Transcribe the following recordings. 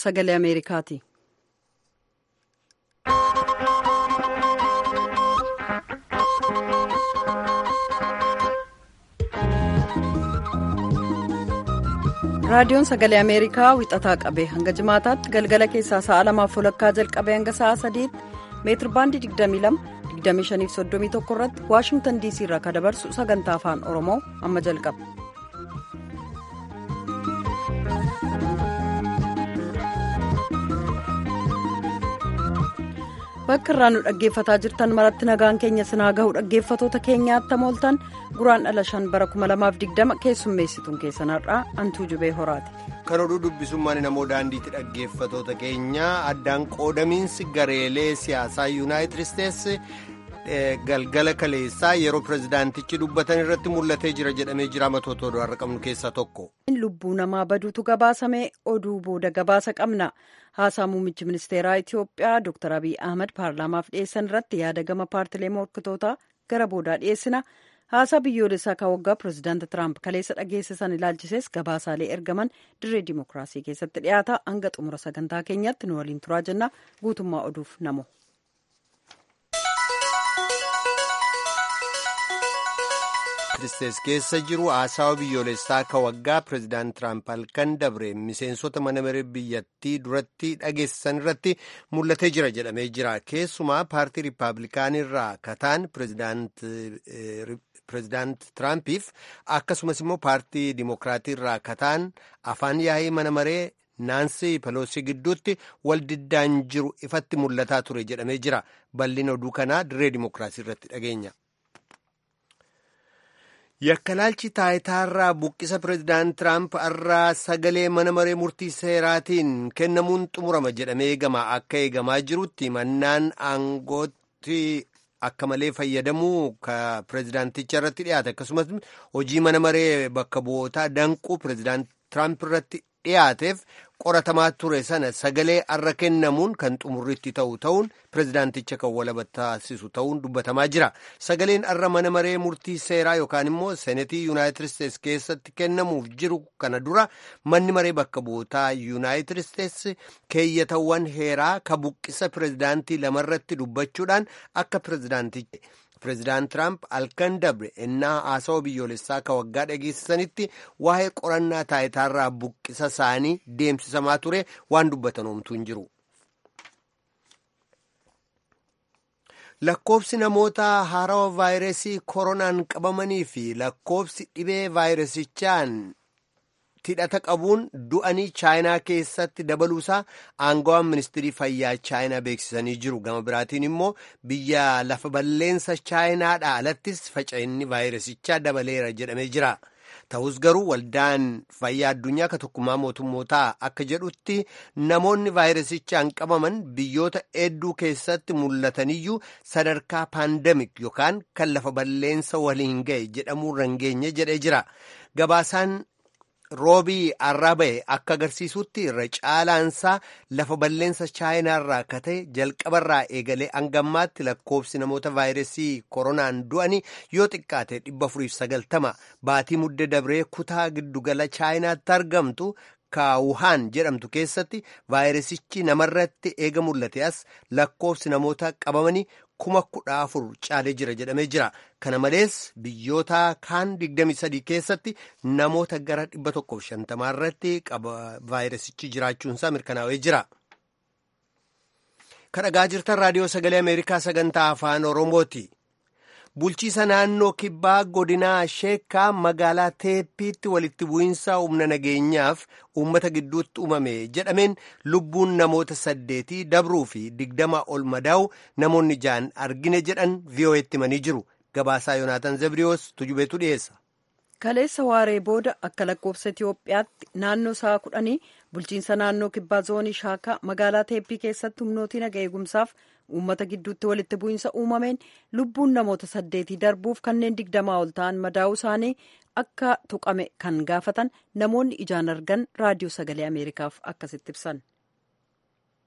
sagalee ameerikaati. raadiyoon sagalee ameerikaa wixataa qabee hanga jimaataatti galgala keessaa sa'a lamaaf walakkaa jalqabee hanga sa'a sadiitti meetir baandii 22 2531 irratti waashingtan diisii irraa kan dabarsu sagantaa afaan oromoo amma jalqaba. bakka irraa nu dhaggeeffataa jirtan maratti nagaan keenya sinaa gahu dhaggeeffatoota keenyaatti hamooltan guraan dhala shan bara 2020 keessummeessituun keessanarraa antuu jubee horaati. kan oduu dubbisummaan namoo daandiitti dhaggeeffatoota keenya addaan qoodamiinsi gareelee siyaasaa yuunaayitid isteetsi galgala kaleessaa yeroo pirezidaantichi dubbatan irratti mul'atee jira jedhamee jira matoota oduu har'a qabnu keessaa tokko. lubbuu namaa baduutu gabaasame oduu booda gabaasa qabna haasaa muummichi ministeeraa itiyoophiyaa dr abiy ahmad paarlaamaaf dhiyeessan irratti yaada gama paartilee morkatootaa gara boodaa dhiyeessina haasaa biyyoolessaa kan waggaa pirezidaanti tiraamp kaleessa dhageessisan ilaalchisees gabaasaalee ergaman dirree dimookiraasii keessatti dhiyaata hanga xumura sagantaa keenyatti nu waliin turaa jenna guutummaa oduuf namo. Isteetsi keessa jiru haasawa biyyoolessaa kan waggaa pireezidaant Tiraamp halkan dabre miseensota mana maree biyyattii duratti dhageessisan irratti mul'atee jira jedhamee jira. Keessumaa paartii Rippaabilikaanii irraa kataan pireezidaant Tiraampiif akkasumas immoo paartii Dimookiraatii irraa kataan afaan yaa'ii mana maree Naansii Peloosii gidduutti waldiddaan jiru ifatti mul'ataa ture jedhamee jira. Bal'ina oduu kanaa dirree Dimookiraasii irratti dhageenya. Yakkalaalchi taayitaarraa buqqisa pireezidaant Tiraamp irraa sagalee mana maree murtii seeraatiin kennamuun xumurama jedhamee eegama akka eegamaa jirutti mannaan aangootti akka malee fayyadamuu ka pireezidaanticha irratti dhiyaate akkasumas hojii mana maree bakka bu'ootaa danquu pireezidaant Tiraamp irratti dhiyaateef qoratamaa ture sana sagalee arra kennamuun kan xumurritti ta'u ta'uun pireezidaanticha kan walaba taasisu ta'uun dubbatamaa jira sagaleen arra mana maree murtii seeraa yookaan immoo seenetii yuunaayitid isteetsi keessatti kennamuuf jiru kana dura manni maree bakka bu'ootaa yuunaayitid isteetsi keeyyatawwan heeraa ka buqqisa pireezidaantii lamarratti dubbachuudhaan akka pireezidaantichi. pireezidaant Tiraamp halkan dabre ennaa haasawa biyyoolessaa ka waggaa dhageessisanitti waa'ee qorannaa taayitaarraa buqqisa isaanii deemsisamaa ture waan dubbatan homtuu hin jiru. Lakkoobsi namoota haarawa vaayirasii koronaan qabamanii fi lakkoobsi dhibee vaayirasichaan hidhata qabuun du'anii chaayinaa keessatti dabaluusaa aangawaan ministirii fayyaa chaayinaa beeksisanii jiru gama biraatiin immoo biyya lafa balleensa chaayinaadhaa alattis faca'inni vaayirasichaa dabaleera jedhamee jira ta'us garuu waldaan fayyaa addunyaa ka tokkummaa mootummootaa akka jedhutti namoonni vaayirasichaan qabaman biyyoota hedduu keessatti mul'ataniyyuu sadarkaa paandemik yookaan kan lafa balleensa waliin ga'e jedhamuu rangeenye jedhee jira gabaasaan. roobii arraba'e akka agarsiisutti irra caalaansaa lafa balleensa chaayinaarraa kate jalqabarraa eegalee hangammaatti lakkoobsi namoota vaayirasii koronaan du'anii yoo xiqqaate dhibba afuriif sagaltama baatii mudde dabree kutaa giddugala chaayinaatti argamtu kaawuhaan jedhamtu keessatti vaayirasichi namarratti eega mul'ate as lakkoobsi namoota qabamanii kuma kudha afur caalee jira jedhamee jira kana malees biyyoota kaan 23 keessatti namoota gara 150 irratti vaayirasichi jiraachuunsaa mirkanaa'ee jira. kadhagaa jirtan raadiyoo sagalee ameerikaa sagantaa afaan oromooti. bulchiisa naannoo kibbaa godinaa sheekaa magaalaa teeppiitti walitti bu'iinsa humna nageenyaaf uummata gidduutti uumame jedhameen lubbuun namoota saddeetii dabruu fi digdama ol madaa'u namoonni ja'an argine jedhan vi'oo'etti himanii jiru gabaasaa yoonaataan zabriyoos tujubeetu dhiyeessa. kaleessa waaree booda akka lakkoofsa itiyoophiyaatti naannoo sa'a kudhanii bulchiinsa naannoo kibbaa zoonii shaakaa magaalaa teeppii keessatti humnootii naga eegumsaaf uummata gidduutti walitti bu'iinsa uumameen lubbuun namoota saddeetii darbuuf kanneen digdamaa ol ta'an madaa'uu isaanii akka tuqame kan gaafatan namoonni ijaan argan raadiyoo sagalee ameerikaaf akkasitti ibsan.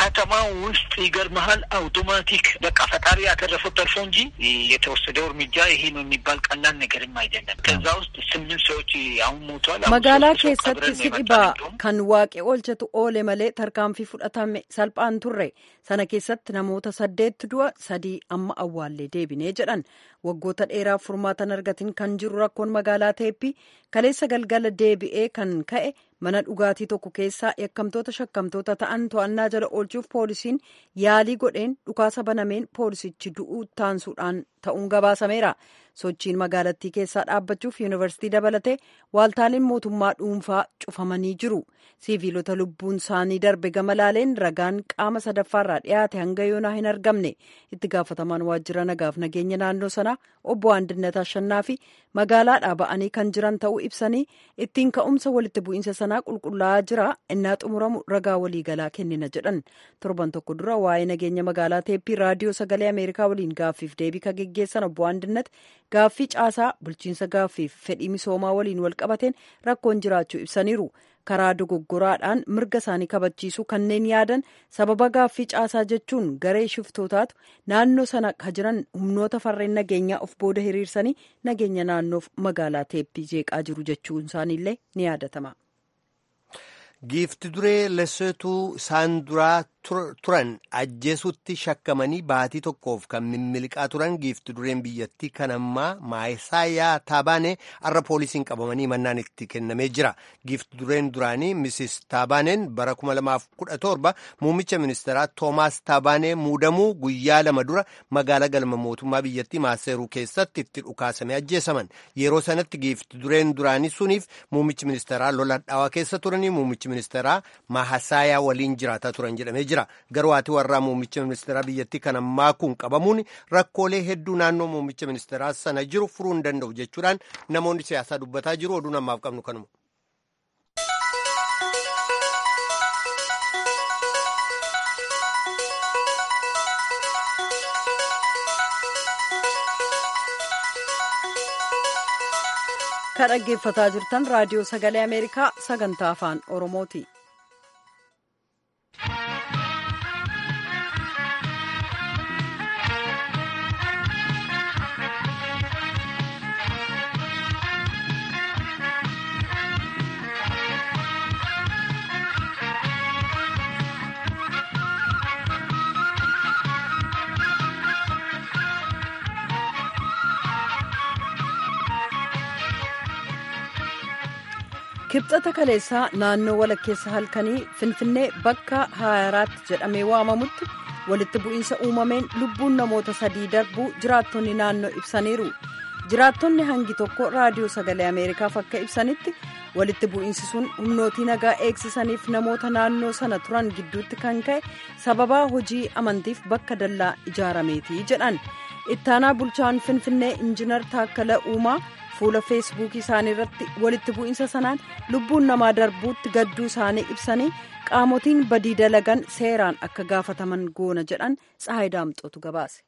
ከተማ ውስጥ ይገርመሃል፣ አውቶማቲክ በቃ ፈጣሪ ያተረፈው ተርፎ እንጂ የተወሰደው እርምጃ ይሄ ነው የሚባል ቀላል ነገርም አይደለም። ከዛ ውስጥ ስምንት ሰዎች አሁን ሞቷል። መጋላ keessatti si dhibaa kan waaqee oolchatu oole malee tarkaanfii fudhatame salphaan turre sana keessatti namoota saddeetti du'a sadii amma awwaallee deebinee jedhan waggoota dheeraaf furmaatan argatin kan jiru rakkoon magaalaa teeppii kaleessa galgala deebi'ee kan ka'e mana dhugaatii tokko keessaa yakkamtoota shakkamtoota ta'an to'annaa jala oolchuuf poolisiin yaalii godheen dhukaasa banameen poolisichi du'uu taansuudhaan ta'uun gabaasameera. sochiin magaalattii keessaa dhaabbachuuf yuunivarsiitii dabalatee waaltaaleen mootummaa dhuunfaa cufamanii jiru siiviilota lubbuun isaanii darbe gama laaleen ragaan qaama sadaffaarraa dhiyaate hanga yoonaa hin argamne itti gaafatamaan waajjira nagaaf nageenya naannoo sanaa obbo Andinnat Ashannaa fi magaalaadhaa ba'anii kan jiran ta'uu ibsanii ittiin ka'umsa walitti bu'iinsa sanaa qulqullaa'aa jira innaa xumuramu ragaa waliigalaa kennina jedhan torban tokko dura waa'ee nageenya magaalaa teeppii raadiyoo sagalee ameerikaa waliin gaaffiif deebii ka geggeessan obbo Andinnat gaaffii caasaa bulchiinsa gaaffiif fedhii misoomaa waliin wal qabateen rakkoon jiraachuu ibsaniiru karaa dogoggoraadhaan mirga isaanii kabachiisuu kanneen yaadan sababa gaaffii caasaa jechuun garee shiftootaatu naannoo sana ka jiran humnoota farreen nageenyaa of booda hiriirsanii nageenya naannoof magaalaa teeppii jeeqaa jiru jechuun isaaniillee ni yaadatama. giifti duree lesotuu isaan duraa turan ajjeesutti shakkamanii baatii tokkoof kan mimmiliqaa turan giifti dureen biyyattii kan ammaa maayisaayaa taabaanee har'a poolisiin qabamanii mannaan itti kennamee jira giifti dureen duraanii misis taabaaneen bara 2017 muummicha ministeeraa toomaas taabaanee muudamuu guyyaa lama dura magaalaa galma mootummaa biyyattii maaseeruu keessatti itti dhukaasamee ajjeesaman yeroo sanatti giifti dureen duraanii suniif muummichi ministeeraa lola dhaawaa keessa turanii muummichi ministeeraa maahasaayaa waliin jiraataa turan jedhamee jira garuu haati warraa muummicha ministeeraa biyyattii kan ammaa kun qabamuun rakkoolee hedduu naannoo muummicha ministeeraa sana jiru furuu hin danda'u jechuudhaan namoonni siyaasaa dubbataa jiru oduu namaaf qabnu kanuma. kan dhaggeeffataa jirtan raadiyoo sagalee ameerikaa sagantaa afaan oromooti. kibxata kaleessaa naannoo walakkeessa halkanii finfinnee bakka 24 jedhamee waamamutti walitti bu'iinsa uumameen lubbuun namoota sadii darbuu jiraattonni naannoo ibsaniiru jiraattonni hangi tokko raadiyoo sagalee ameerikaaf akka ibsanitti walitti bu'iinsi sun humnootii nagaa eegsisaniif namoota naannoo sana turan gidduutti kan ka'e sababaa hojii amantiif bakka dallaa ijaarameeti jedhan ittaanaa bulchaan finfinnee injinar taakkala uumaa fuula feesbuukii isaanii irratti walitti bu'iinsa sanaan lubbuun namaa darbuutti gadduu isaanii ibsanii qaamotiin badii dalagan seeraan akka gaafataman goona jedhan tsahayi daamxootu gabaase.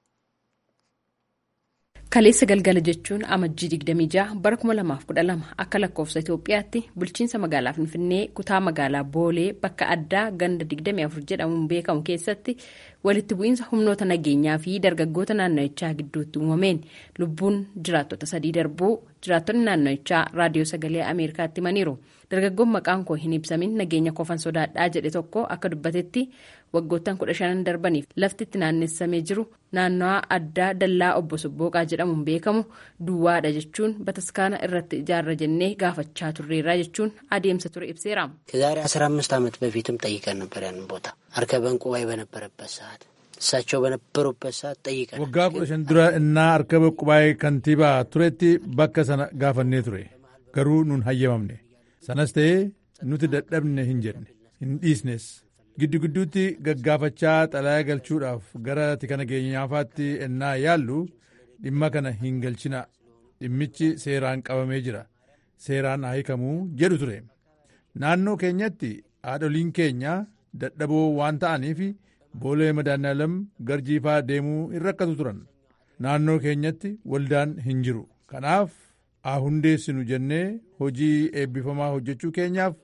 kaleessa galgala jechuun amajjii 26 bara 2012 akka lakkoofsa itoophiyaatti bulchiinsa magaalaa finfinnee kutaa magaalaa boolee bakka addaa ganda 24 jedhamuun beekamu keessatti walitti bu'iinsa humnoota nageenyaa fi dargaggoota naanna'ichaa gidduutti uumameen lubbuun jiraattota sadii darbuu jiraattonni naanna'ichaa raadiyoo sagalee ameerikaatti himaniiru dargaggoon maqaan koo hin ibsamin nageenya kofan sodaadhaa jedhe tokko akka dubbatetti waggoottan kudha shanan darbaniif lafti itti naannessamee jiru naannawaa addaa dallaa obbo Sobbooqaa jedhamuun beekamu duwwaadha jechuun bataskaana irratti ijaarra jennee gaafachaa turreerra jechuun adeemsa ture ibseera. ከዛሬ አስራ አምስት ዓመት በፊትም ጠይቀን ነበር ያንን ቦታ አርከበን ቁባይ በነበረበት ሰዓት እሳቸው በነበሩበት ሰዓት ጠይቀን ወጋ kudha shan dura innaa arkaba qubaayee kantiibaa turetti bakka sana gaafannee ture garuu nun hayyamamne sanas ta'ee nuti dadhabne hin jenne hin dhiisnes giddu gidduutti gaggaafachaa xalayaa galchuudhaaf gara tika nageenyaafaatti ennaa yaallu dhimma kana hin galchina dhimmichi seeraan qabamee jira seeraan haa hiikamuu jedhu ture naannoo keenyatti haadholiin keenya dadhaboo waan ta'aniif boolee madaanaalam garjiifaa deemuu hin rakkatu turan naannoo keenyatti waldaan hin jiru kanaaf haa hundeessinu jennee hojii eebbifamaa hojjechuu keenyaaf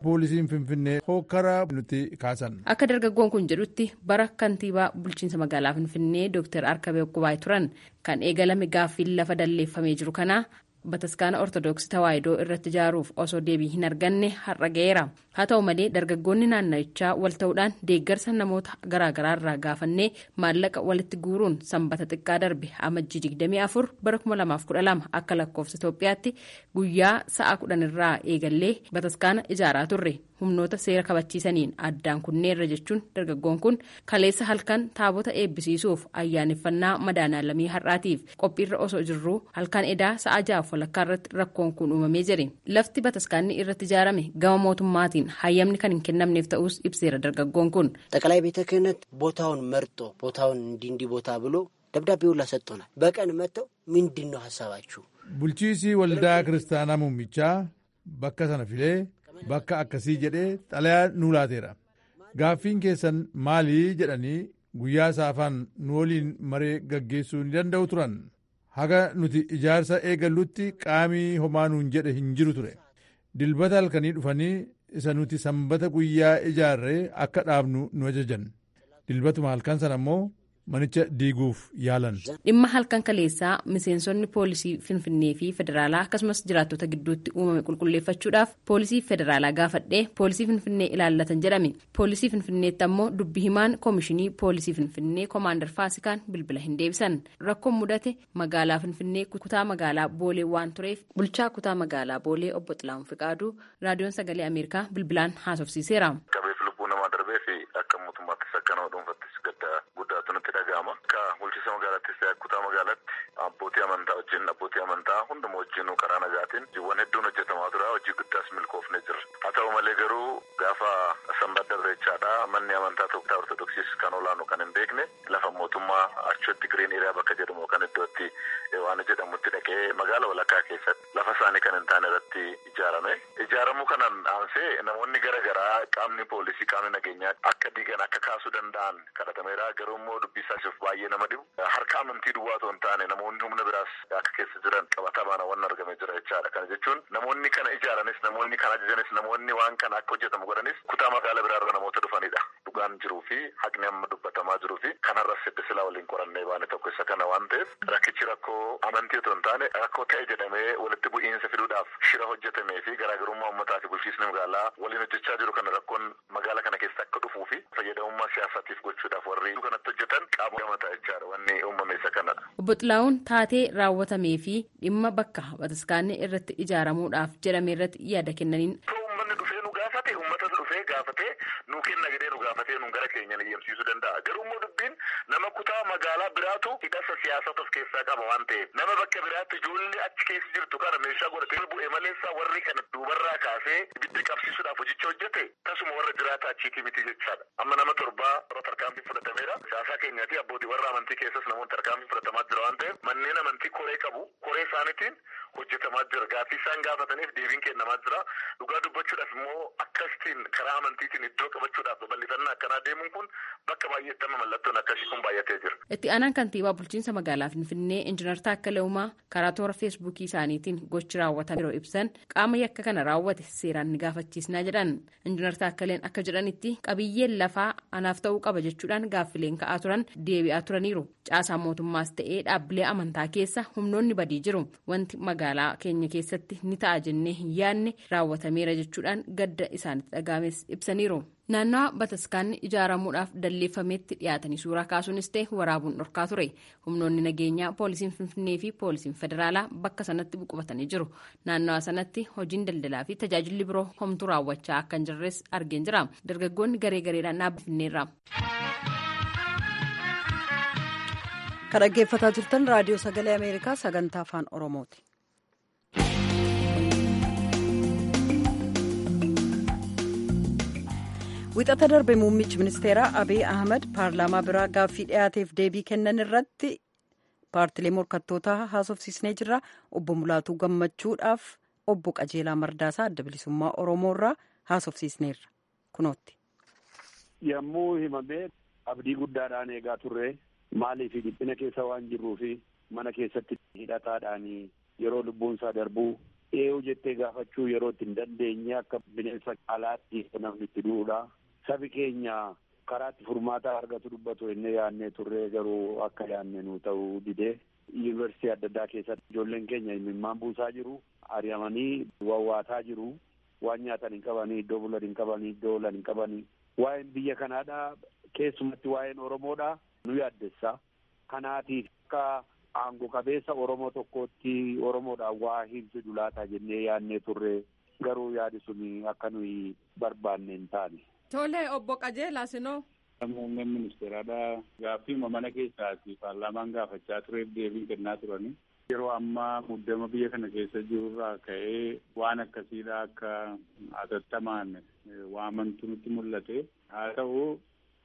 poolisiin finfinnee hokkara nuti kaasan. Akka dargaggoon kun jedhutti bara kantiibaa bulchiinsa magaalaa finfinnee Dr. Arkabee Okkubaa turan kan eegalame gaaffiin lafa dalleeffamee jiru kana bataskaana ortodoksii tawaahidoo irratti ijaaruuf osoo deebii hin arganne har'a ga'eera haa ta'u malee dargaggoonni naanna'ichaa wal ta'uudhaan deeggarsa namoota garaagaraa irraa gaafannee maallaqa walitti guuruun sanbata xiqqaa darbe amajjii 24 bara 2012 akka lakkoofsa Itoophiyaatti guyyaa sa'a 10 irraa eegallee bataskaana ijaaraa turre humnoota seera kabachiisaniin addaan kunneerra jechuun dargaggoon kun kaleessa halkan taabota eebbisiisuuf ayyaaneffannaa madaanaalamii har'aatiif qophiirra osoo jirruu halkan edaa sa'a jaaf walakkaa irratti rakkoon kun uumamee jire lafti bataskaanni irratti ijaarame gama mootummaatiin hayyamni kan hin kennamneef ta'us ibseera dargaggoon kun. ጠቅላይ ቤተ ክህነት ቦታውን መርጦ ቦታውን እንዲህ እንዲህ ቦታ ብሎ ደብዳቤ ሁላ ሰጥቶናል። በቀን መጥተው ምንድን ነው ሀሳባችሁ? bulchiisii waldaa kiristaanaa muummichaa bakka sana filee bakka akkasii jedhee xalayaa nuu laateera gaaffiin keessan maalii jedhanii guyyaa saafaan nu waliin maree gaggeessuu ni danda'u turan haga nuti ijaarsa eegallutti qaamii homaa nuun jedhe hin jiru ture dilbata halkanii dhufanii isa nuti sanbata guyyaa ijaarree akka dhaabnu nu ajajan dilbatuma halkan sana immoo manicha diiguuf yaalan. dhimma halkan kaleessaa miseensonni poolisii finfinnee fi federaalaa akkasumas jiraattota gidduutti uumame qulqulleeffachuudhaaf poolisii federaalaa gaafadhee poolisii finfinnee ilaallatan jedhame poolisii finfinneetti ammoo dubbi himaan koomishinii poolisii finfinnee koomaandar faasikaan bilbila hin deebisan rakkoon mudate magaalaa finfinnee kutaa magaalaa boolee waan tureef bulchaa kutaa magaalaa boolee obbo Xilaahun Fiqaaduu raadiyoon sagalee ameerikaa bilbilaan haasofsiiseera. akka mootummaattis akka nama dhuunfattis gadda guddaatu nutti dhaga'ama. Akka bulchiinsa magaalaattis ta'e kutaa magaalaatti abbootii amantaa wajjin abbootii amantaa hunduma wajjin karaa nagaatiin hojiiwwan hedduun hojjetamaa tura hojii guddaas milkoofne jira. Haa ta'u malee garuu gaafa sanbata darbeechaadha manni amantaa tokko ortodoksiis kan olaanu kan hin beekne lafa mootummaa achitti giriin hiriyaa bakka jedhamu kan iddootti waan jedhamutti dhaqee magaala walakkaa keessatti lafa isaanii kan hin taane irratti ijaarame. Ijaaramuu kanaan aansee namoonni garaagaraa qaamni poolisii qaamni nageenyaa akka diigan akka kaasuu danda'an kadhatameera garuu immoo dubbii isaatiif baay'ee nama dhibu harka amantii duwwaa otoo hin taane namoonni humna biraas akka keessa jiran qabatamaan waan argame jira jechaadha kana jechuun namoonni kana ijaaranis namoonni kana ajajanis namoonni waan kana akka hojjetamu godhanis kutaa magaala biraarra namoota dhufanidha dhugaan jiruu fi haqni amma dubbatamaa jiruu fi kanarras sidda silaa waliin qorannee baane tokko isa kana waan ta'eef rakkichi rakkoo amantii otoo hin taane rakkoo ta'e jedhamee walitti bu'iinsa fiduudhaaf shira hojjetamee fi garaagarummaa uummataa fi bulchiisni magaalaa waliin hojjechaa jiru kana rakkoon magaala kana keessa akka dhufuu fi fayyadamummaa siyaasaatiif gochuudhaaf warri kanatti hojjetan qaama gamataa jechaadha wanni uumame isa kanadha. Obbo Xilaa'uun taatee raawwatamee fi dhimma bakka bataskaanni irratti ijaaramuudhaaf jedhame irratti yaada kennaniin. Uummanni dhufee nu gaafate uummatatu dhufee gaafatee nu kenna jedhee nu gaafatee nu gara keenyan eeyyamsiisuu danda'a. Garuu immoo dubbiin nama kutaa magaalaa biraatu hidhasa siyaasaa of keessaa qaba waan ta'eef nama bakka biraatti ijoollee achi keessa jirtu kana meeshaa godhatee bu'ee maleessaa warri kana duubarraa kaasee ibidda qabsiisuudhaaf hojicha hojjete tasuma warra jiraata achiitii miti jechaadha. Amma nama torbaa warra tarkaanfii fudhatameera. Siyaasaa keenyaati abbootii warra amantii keessas namoonni tarkaanfii fudhatamaa jira waan ta'eef manneen amantii koree qabu koree isaaniitiin hojjetamaa jira. Gaaffii isaan gaafataniif deebiin kennamaa jira. Dhugaa dubbachuudhaaf immoo akkasitiin karaa amantiitiin iddoo qabachuudhaaf babal'ifannaa akkanaa deemuun kun bakka baay'eetti amma mallattoon akkasii kun baay'atee jira. Itti aanaan kantiibaa bulchiinsa magaalaa Finfinnee Injiinar Taakkalee Uumaa karaa toora feesbuukii isaaniitiin gochi raawwatame yeroo ibsan qaama yakka kana raawwate seeraan ni gaafachiisnaa jedhan. Injiinar Taakkaleen akka jedhanitti qabiyyeen lafaa anaaf ta'uu qaba jechuudhaan gaaffileen ka'aa turan deebi'aa turaniiru. Caasaan mootummaas ta'ee dhaabbilee amantaa keessa humnoonni badii jiru. Wanti magaalaa keenya keessatti ni ta'a jennee hin yaadne raawwatameera jechuudhaan gadda isaanitti dhagaames ibsaniiru. naannawa bataskaanni ijaaramuudhaaf dalleeffametti dhiyaatanii suuraa kaasuunis ta'e waraabuun dhorkaa ture humnoonni nageenyaa poolisiin finfinnee fi poolisiin federaalaa bakka sanatti buqubatanii jiru naannawa sanatti hojiin daldalaa fi tajaajilli biroo homtuu raawwachaa akka hin jirres argeen jira dargaggoonni garee gareedhaan dhaabbafinneerra. kan dhaggeeffataa jirtan raadiyoo sagalee ameerikaa sagantaa afaan oromooti. wixata darbe muummichi ministeeraa abiy ahmed paarlaamaa biraa gaaffii dhiyaateef deebii kennan irratti paartilee morkattootaa haasofsiisnee jirra obbo mulaatuu gammachuudhaaf obbo qajeelaa mardaasaa adda bilisummaa oromoorraa haasofsiisneerra kunootti. yommuu himamee abdii guddaadhaan eegaa turre maaliif dhiphina keessa waan jirruu fi mana keessatti hidhataadhaan yeroo lubbuun isaa darbuu eeyyuu jettee gaafachuu yeroo itti hin dandeenye akka bineensa alaatti namni itti duudha. Sabi keenya karaatti furmaata argatu dubbatu inni yaannee turree garuu akka yaanne nu ta'uu didee yuunivarsiitii adda addaa keessatti ijoolleen keenya imimmaan buusaa jiru ari'amanii wawwaataa jiru waan nyaatan hin qabanii iddoo bulan hin qabanii iddoo olan hin qabanii waa'een biyya kanaadha keessumatti waa'een oromoodha nu yaaddessa kanaatiif akka aangoo qabeessa oromoo tokkootti oromoodhaan waa himsidu laata jennee yaannee turre garuu yaadi sun akka nuyi barbaanne hin taane. Tole obbo Qajeelaa sinoo. Muummeen ministeeraadha gaaffii mana keessaati paarlaamaan gaafachaa tureef deebii kennaa turani. Yeroo ammaa muddama biyya kana keessa jirurraa ka'ee waan akkasiidha akka hatattamaan waamantu nutti mul'ate. Haa ta'u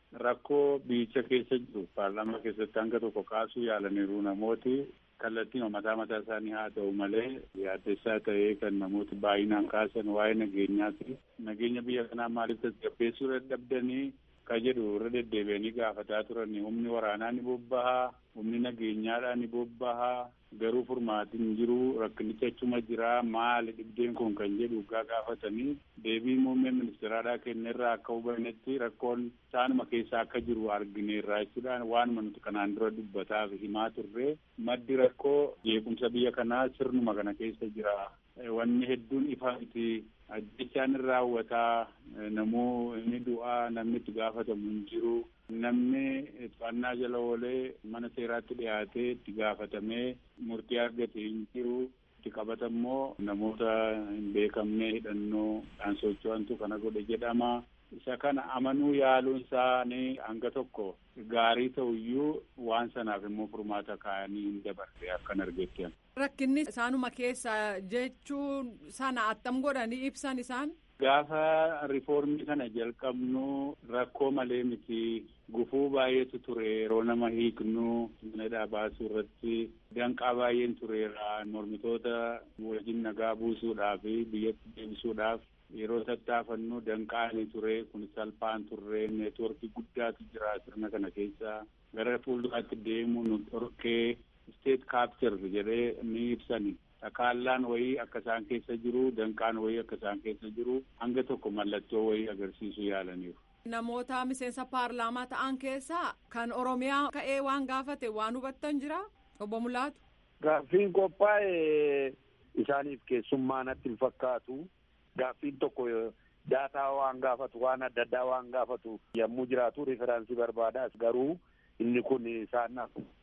rakkoo biyyicha keessa jiru paarlaamaa keessatti hanga tokko kaasuu yaalaniiru namooti kallattii mataa mataa isaanii haa ta'u malee yaaddessaa ta'ee kan namooti baay'inaan kaasan waa'ee nageenyaati. Nageenya biyya kanaa maaliif tasgabbeessuu dadhabdanii ka jedhu irra deddeebi'anii gaafataa turani humni waraanaa ni bobbahaa humni nageenyaadhaa ni bobbahaa garuu furmaatiin jiru rakkinicha achuma jira maali dhibdeen kun kan jedhu gaa gaafatanii deebii muummee ministeeraadhaa kennerraa akka hubannetti rakkoon isaanuma keessa akka jiru argineerraa jechuudhaan waanuma nuti kanaan dura dubbataaf himaa turre maddi rakkoo jeequmsa biyya kanaa sirnuma kana keessa jira wanni hedduun ifa miti ajjechaan irra raawwataa namuu inni du'aa namni itti gaafatamu hin jiru namni to'annaa jala oolee mana seeraatti dhiyaatee itti gaafatamee murtii argate hin jiru itti qabatammoo namoota hin beekamne hidhannoo dhaan socho'antu kana godhe jedhama isa kana amanuu yaaluun isaanii hanga tokko gaarii ta'uyyuu waan sanaaf immoo furmaata kaayanii hin dabarre akkan argetti. Rakkinni isaanuma keessa jechuun sana attam godhanii ibsan isaan. Gaafa rifoormii kana jalqabnu rakkoo malee miti gufuu baay'eetu ture yeroo nama hiiknu manadhaa baasuu irratti danqaa baay'een tureera mormitoota wajjin nagaa buusuudhaaf biyyatti deebisuudhaaf yeroo tattaafannu danqaani ture kun salphaan turre neetworkii guddaatu jira sirna kana keessa gara fuulduraatti deemu nu dhorkee state capture jedhee ni ibsani. Takaallaan wayii akka isaan keessa jiru danqaan wayii akka isaan keessa jiru hanga tokko mallattoo wayii agarsiisuu yaalaniiru. Namoota miseensa paarlaamaa ta'an keessaa kan Oromiyaa ka'ee waan gaafate waan hubattan jira obbo Mulaatu. Gaaffiin qophaa'e isaaniif keessummaa natti hin fakkaatu. Gaaffiin tokko daataa waan gaafatu waan adda addaa waan gaafatu yommuu jiraatu riferaansii barbaada garuu inni kun isaan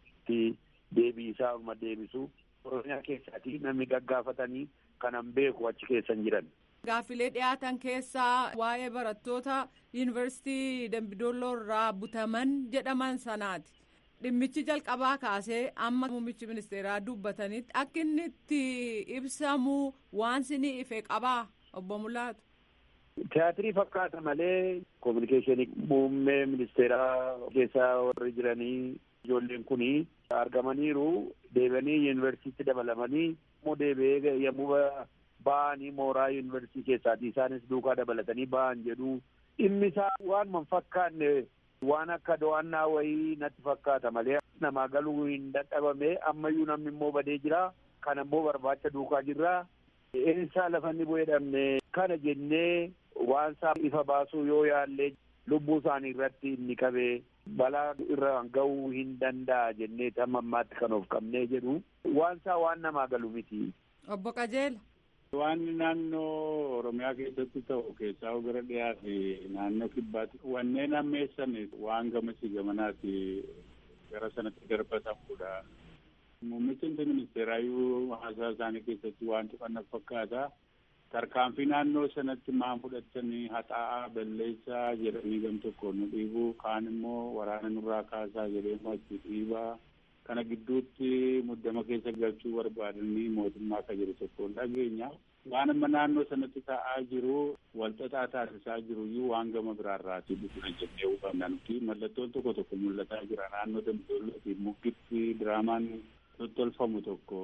deebii isaa olma deebisu. Oromiyaa keessaati namni gaggaafatanii kanan beeku achi keessan jiran. Gaaffilee dhiyaatan keessaa waa'ee barattoota yuunivarsiitii Dambidolloo irraa butaman jedhaman sanaati. Dhimmichi jalqabaa kaasee amma muummichi ministeeraa dubbatanitti akka inni itti ibsamu waan sinii ife qabaa obbo Mulaatu. Tiyaatirii fakkaata malee koominikeeshinii muummee ministeeraa keessaa warri jiranii ijoolleen kunii argamaniiru deebi'anii yuunivarsiitii dabalamanii immoo deebi'ee yommuu ba'anii mooraa yuunivarsiitii keessaati isaanis duukaa dabalatanii ba'an jedhu dhimmi isaa waan man fakkaanne waan akka do'annaa wayii natti fakkaata malee namaa galuu hin dadhabame ammayyuu namni immoo badee jira kana immoo barbaacha duukaa jirra eessaa lafanni bu'ee dhabne kana jennee waan isaa ifa baasuu yoo yaallee lubbuu isaanii irratti inni qabee balaa irra ga'uu hin danda'a jennee hamma ammaatti kan of qabnee jedhu waan isaa waan namaa galu miti. Obbo Qajeela. Waan naannoo Oromiyaa keessatti ta'u keessaa bira dhiyaa fi naannoo kibbaatti wanneen ammeessan waan gamasii gamanaati gara sanatti darbatamudha. Muummichi ministeeraayyuu haasaa isaanii keessatti waan tuqan fakkaata. tarkaanfii naannoo sanatti maan fudhatanii haxaa'aa balleessaa jedhanii gam tokko nu dhiibuu kaan immoo waraana nurraa kaasaa jedhee achi dhiibaa kana gidduutti muddama keessa galchuu barbaadanii mootummaa akka jiru tokko dhageenya waan amma naannoo sanatti ta'aa jiru walxaxaa taasisaa jiru iyyuu waan gama biraarraatii dhufna jennee hubanna nuti mallattoon tokko tokko mul'ataa jira naannoo dambidollootii muggitti diraamaan tottolfamu tokko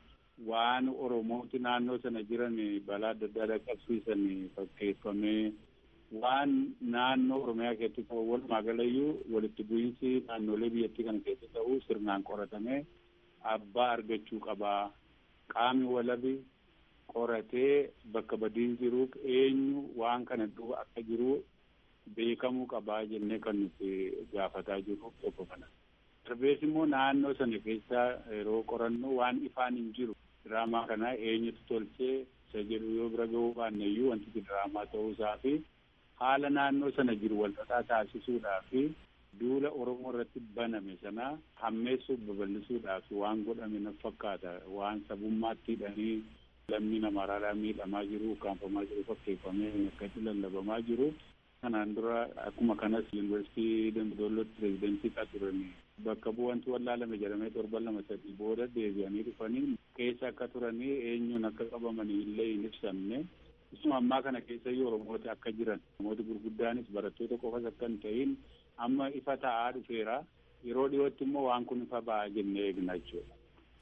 waan oromooti naannoo sana jiran balaa adda addaa dhaqqabsiisan fakkeeffamee waan naannoo oromiyaa keessatti ta'u walumaa galayyuu walitti bu'iinsi naannolee biyyattii kana keessa ta'u sirnaan qoratamee abbaa argachuu qabaa qaamni walabi qoratee bakka badiin jiru eenyu waan kana duuba akka jiru beekamuu qabaa jennee kan nuti gaafataa jirru tokko kana. Darbees immoo naannoo sana keessa yeroo qorannu waan ifaan hin jiru diraamaa kana eenyutu tolchee isa jedhu yoo bira gahuu baanne iyyuu wanti diraamaa ta'uusaa fi haala naannoo sana jiru walxaxaa taasisuudhaa fi duula Oromoo irratti baname sana hammeessuuf babal'isuudhaaf waan godhame na fakkaata waan sabummaatti hidhanii lammii namaarraa miidhamaa jiru kaanfamaa jiru fakkeeffamee akkatti lallabamaa jiru kanaan dura akkuma kanas yuunivarsiitii Dambidollootti pireezidentii turani bakka bu'antu wallaalame jedhamee torban lama sadii booda deebi'anii dhufanii keessa akka turanii eenyuun akka qabamanii illee hin ibsamne isuma ammaa kana keessa iyyuu Oromoota akka jiran namoota gurguddaanis barattoota qofas akka hin ta'in amma ifa ta'aa dhufeera yeroo dhiyootti immoo waan kun ifa ba'aa jennee eegna jechuudha.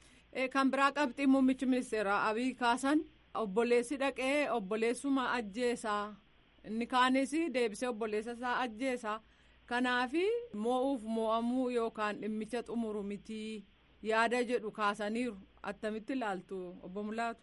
Kan biraa qabxii muummichi ministeeraa Abiy kaasan obboleessi dhaqee obboleessuma ajjeesaa inni kaanis deebisee obboleessa isaa ajjeesaa kanaafi moo'uuf moo'amuu yookaan dhimmicha xumuru mitii yaada jedhu kaasaniiru attamitti ilaaltu obbo Mulaatu.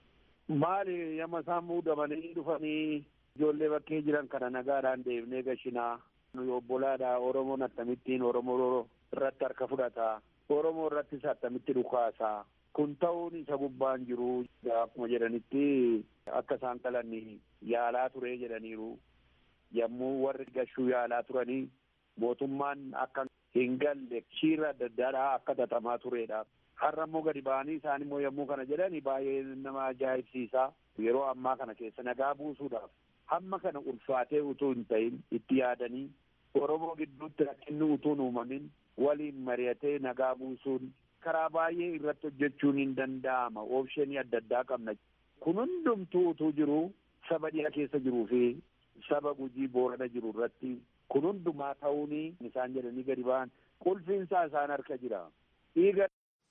Maali yamma isaan muudamanii dhufanii ijoollee bakkee jiran kana nagaadhaan deebinee gashinaa nuyi obbolaadha Oromoon akkamittiin Oromoo irratti harka fudhata Oromoo irrattis akkamitti dhukaasaa kun ta'uun isa gubbaan jiru akkuma jedhanitti akka isaan qalanni yaalaa ture jedhaniiru yommuu warri gashuu yaalaa turanii mootummaan akka hin galle shiirra adda addaadhaa akka xaxamaa turedha. Har'a immoo gadi ba'anii isaan immoo yommuu kana jedhani baay'ee nama ajaa'ibsiisa. Yeroo ammaa kana keessa nagaa buusuudhaaf hamma kana ulfaatee utuu hin ta'in itti yaadanii Oromoo gidduutti rakkinni utuu hin uumamin waliin mari'atee nagaa buusuun karaa baay'ee irratti hojjechuun hin danda'ama. Oopshinii adda addaa qabna. Kun hundumtuu utuu jiru saba dhiya keessa jiruu fi saba gujii boorana jiru irratti kun hundumaa ta'uun isaan jedhanii gadi ba'an qulfiinsaa isaan harka jira. Dhiiga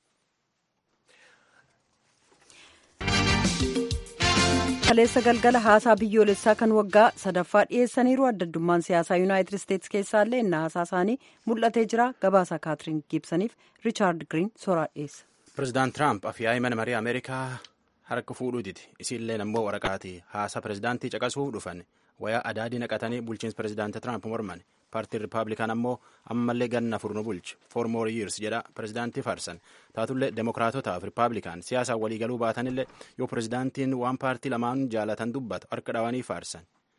kaleessa galgala haasaa biyyoolessaa kan waggaa sadaffaa dhiyeessaniiru addaddummaan siyaasaa yuunaayitid isteetsi keessaallee inni haasaa isaanii mul'atee jira gabaasa kaatiriin giibsaniif riichaard giriin soraa dhiyeessa. pirezidaant tiraamp afyaa'ii mana marii ameerikaa harka fuudhuutiti isiilleen ammoo waraqaati haasaa pirezidaantii caqasuuf dhufan wayaa adaadii naqatanii bulchiinsa pirezidaantii tiraamp morman paartiin riippaabilikaan ammoo ammallee ganna furnu bulchu four more years jedha pirezidaantii faarsan taatullee demokiraatotaaf riippaabilikaan siyaasaan waliigaluu baatanillee yoo pirezidaantiin waan paartii lamaan jaalatan dubbatu harka dhawanii faarsan.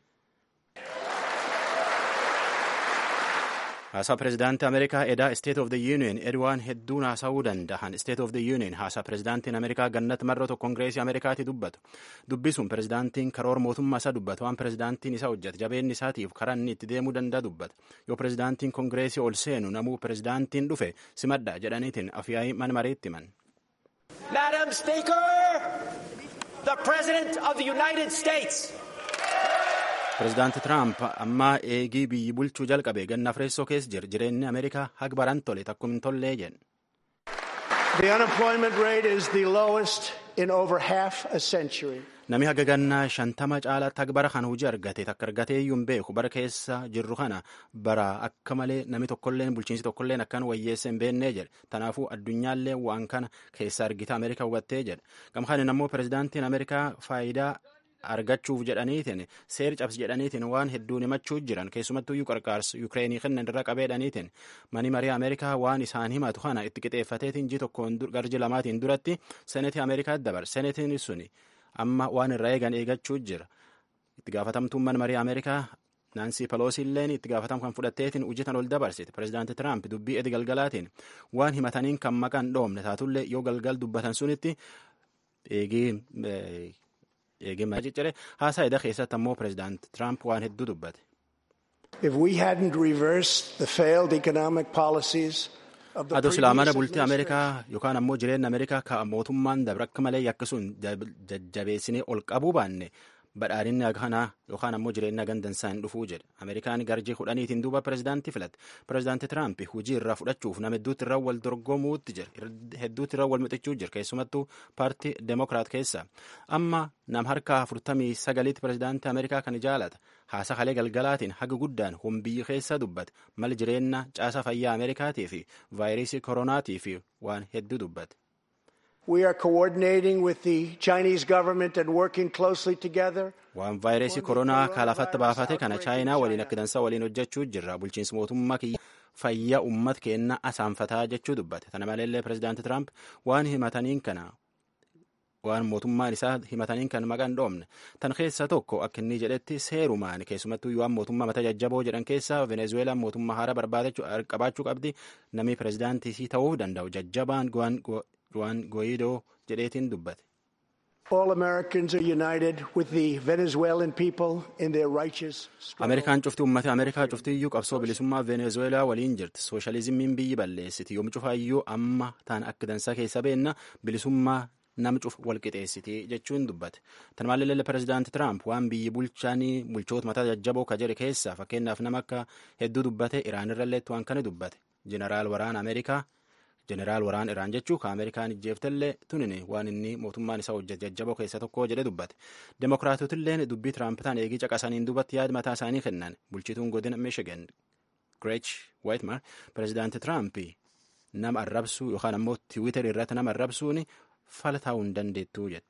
haasaa pirezidaantii ameerikaa edaa state of the union edwaan hedduun haasa'uu danda'an state of the union haasaa pirezidaantiin ameerikaa gannat marroo kongireesii ameerikaatti dubbatu dubbisuun pirezidaantiin karoora mootummaa isaa dubbatu waan pirezidaantiin isaa hojjete jabeenni isaatiif karaa inni itti deemuu danda'a dubbata yoo pirezidaantiin kongireesii ol seenu namuu pirezidaantiin dhufe simadha jedhaniitiin afyaa'ii mana mareetti himan. Madam Speaker, the President of the United States. pirezidaanti tiraamp ammaa eegii biyyi bulchuu jalqabe ganna fireessoo keessa jira jireenyi ameerikaa haga baran tole takkum hin tollee jedhe. The unemployment rate is the lowest in over half a century. Nami haga gannaa shantama caalaatti haga bara kana hojii argate takka argatee iyyuu hin beeku bara keessa jirru kana bara akka malee nami tokkolleen bulchiinsi tokkolleen akkan wayyeessa hin beennee jedhe tanaafuu addunyaallee waan kana keessa argita ameerikaa hubattee jedhe gamkaanin ammoo pirezidaantiin ameerikaa faayidaa argachuuf jedhaniitiin seer cabsi jedhaniitiin waan hedduun himachuu jiran keessumattuu qarqaarsa yuukireenii kennan irra qabeedhaniitiin mani marii ameerikaa waan isaan himatu kana itti qixeeffateetiin ji tokkoon garji lamaatiin duratti senetii ameerikaa dabar senetiin suni amma waan irra eegan eegachuu jira itti gaafatamtuun mana marii ameerikaa naansii peloosi illeen itti gaafatam kan fudhatteetiin hojjetan ol dabarsite pirezidaanti tiraamp dubbii edi galgalaatiin waan himataniin kan maqaan dhoomne taatullee yoo galgal dubbatan sunitti eegii eegima ciccire haasaa eda keessatti ammoo pirezidaant tiraamp waan hedduu dubbate. If we hadn't reversed the failed economic policies of the Adoo silaa mana previous bultii Ameerikaa yookaan ammoo jireenya Ameerikaa ka mootummaan dabre akka malee yakkisuun jajjabeessinee ol qabuu baanne badhaadhinni kanaa yookaan ammoo jireenya gandansaa hin dhufuu jedhe ameerikaan garjii kudhaniitiin duuba pirezidaantii filatte pirezidaantii tiraamp hujii irraa fudhachuuf nama hedduutti irraa wal dorgomuutti jira hedduutti irraa wal mixachuu jira keessumattuu paartii deemokiraat keessa amma nam harka afurtamii sagaliitti pirezidaantii ameerikaa kan jaalata haasa kalee galgalaatiin haga guddaan humbiyyi keessa dubbate mal jireenya caasaa fayyaa ameerikaatii fi vaayirasii koronaatii fi waan hedduu dubbate. We are coordinating with the Chinese government and working closely together. waan vaayirasii koronaa kalafatti baafate kana chaayinaa waliin akka dansaa waliin hojjechuu jirra bulchiinsi mootummaa kiyya fayyaa ummat keenna asaanfataa jechuu dubbate tana maleellee pirezidaanti tiraamp waan himataniin kana waan mootummaan isaa himataniin kan maqaan dhoomne tan keessa tokko akka inni jedhetti seerumaan keessumattuu waan mootummaa mata jajjaboo jedhan keessa venezuelaan mootummaa haaraa barbaadachuu qabaachuu qabdi namni pirezidaantii ta'uu danda'u jajjabaan Juan Guaidoo jedheetiin dubbate. All Americans are united with the Venezuelan people in their righteous Ameerikaan cufti uummata Ameerikaa cufti iyyuu qabsoo bilisummaa Venezuelaa waliin jirti. Sooshaalizimiin biyyi balleessiti. Yoom cufaayyuu amma taan akka dansaa keessa beenna bilisummaa nam cuf walqixeessiti jechuun dubbate. Tan maalillee pirezidaanti Tiraamp waan biyyi bulchaanii bulchoota mataa jajjaboo ka jedhe keessa fakkeenyaaf nama akka hedduu dubbate Iraan irrallee waan kana dubbate. Jeneraal waraana Ameerikaa jeneraal waraan iraan jechuu ka ameerikaan ijjeeftallee tunini waan inni mootummaan isaa hojjete jajjaboo keessa tokko jedhe dubbate demokiraatotilleen dubbii tiraampitaan eegii caqasaniin duubatti yaada mataa isaanii kennan bulchituun godina michigan greech waitmar pirezidaanti tiraampi nama arrabsuu yookaan ammoo tiwiitar irratti nama arrabsuun fala ta'uu hin dandeettuu jedhe.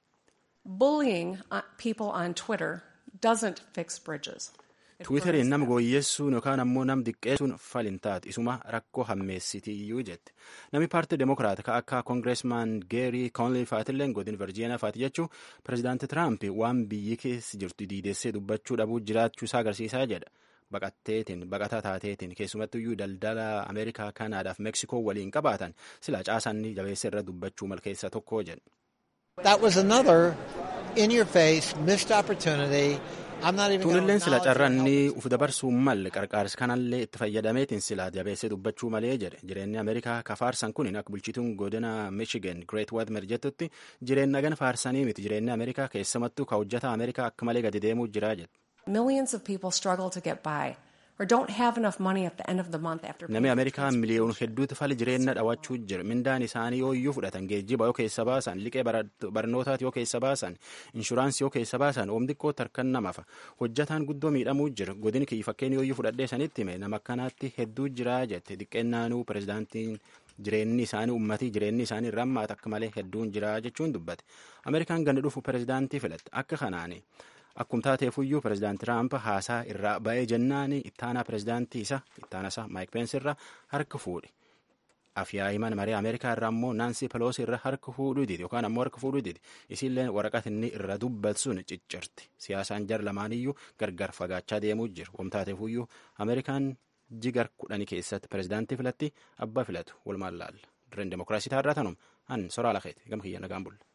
Bullying people on Twitter doesn't fix bridges. Tiwiiteriin nama gooyyeessuun yookaan ammoo nam diqqeessuun falin taate isuma rakkoo hammeessiti iyyuu jette. Namni paartii demokiraat ka akka koongireesmaan Geerii Koonlii faatilleen godin Virjiiniyaa faati jechuun pirezidaanti Tiraamp waan biyyi keessa jirtu diidessee dubbachuu dhabuu jiraachuu isaa agarsiisaa jedha. Baqatteetiin baqataa taateetiin keessumattu iyyuu daldala Ameerikaa Kaanaadaaf Meksikoo waliin qabaatan sila caasanni jabeessa irra dubbachuu malkeessa tokko jedha. That was another in your face missed opportunity. Tuunilleen sila carranni uf dabarsuu malle qarqaarsi kanallee itti fayyadameetiin sila jabeessee dubbachuu malee jedhe jireenyi Ameerikaa ka faarsan kun akka bulchituun godina Michigan Great Whitmer jettutti jireenya gan faarsanii miti jireenyi Ameerikaa keessumattuu ka hojjata Ameerikaa akka malee gadi deemuu jira jedhe. Millions of people struggle to get by or don't have enough money at the end of the month after Namni Ameerikaa miliyoon hedduutu fali jireenya dhawachuu jira. Mindaan isaanii yoo iyyuu fudhatan geejjiba yoo keessa baasan, liqee barnootaati yoo keessa baasan, inshuraansii yoo keessa baasan, oom xiqqoo tarkan namafa. Hojjataan guddoo miidhamuu jira. Godin kiyyi fakkeen yoo iyyuu fudhadhee sanitti hime nama akkanaatti hedduu jira jette. Xiqqeennaanuu pirezidaantiin jireenyi isaanii ummatii jireenyi isaanii irraa ammaata akka malee hedduun jira jechuun dubbate. Ameerikaan ganda dhufu pirezidaantii filatte. Akka kanaani. Akkuma taateefuyyuu pirezidaanti Tiraamp haasaa irraa ba'ee jennaan ittaanaa pirezidaantii isa ittaana isaa Maayik Peensi irraa harka fuudhe. Afyaa'iman maree Ameerikaa irraa ammoo Naansi Peloosi irraa harka fuudhuu didi yookaan ammoo harka fuudhuu didi. Isiillee waraqata inni irra dubbatu sun ciccirti. Siyaasaan jar lamaaniyyuu gargar fagaachaa deemuu jiru. Akkuma taateefuyyuu Ameerikaan jigar kudhanii keessatti pirezidaantii filatti abbaa filatu walumaan laalla. Dirreen demokiraasii taarraa tanuma. An soraa lakeeti gam kiyya nagaan bulla.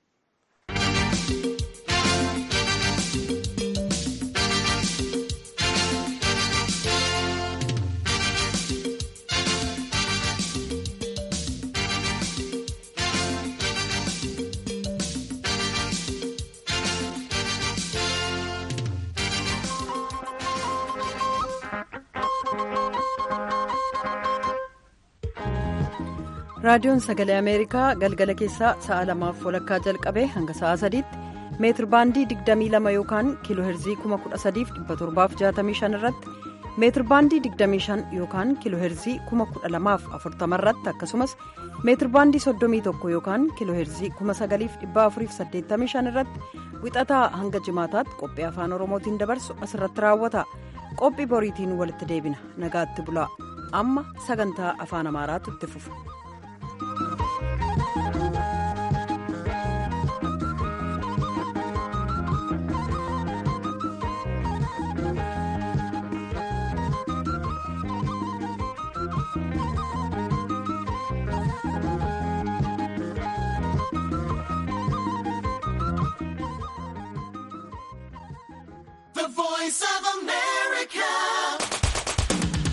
raadiyoon sagalee ameerikaa galgala keessaa sa'a lamaaf walakkaa jalqabee hanga sa'a sadiitti meetir baandii 22 yookaan kiiloo heerzii 13765 irratti meetir baandii 25 yookaan kiiloo heerzii 12040 irratti akkasumas meetir baandii 31 yookaan kiiloo heerzii 9485 irratti wixataa hanga jimaataatti qophii afaan oromootiin dabarsu asirratti raawwata qophii boriitiin walitti deebina nagaatti bulaa amma sagantaa afaan amaaraatu itti fufa.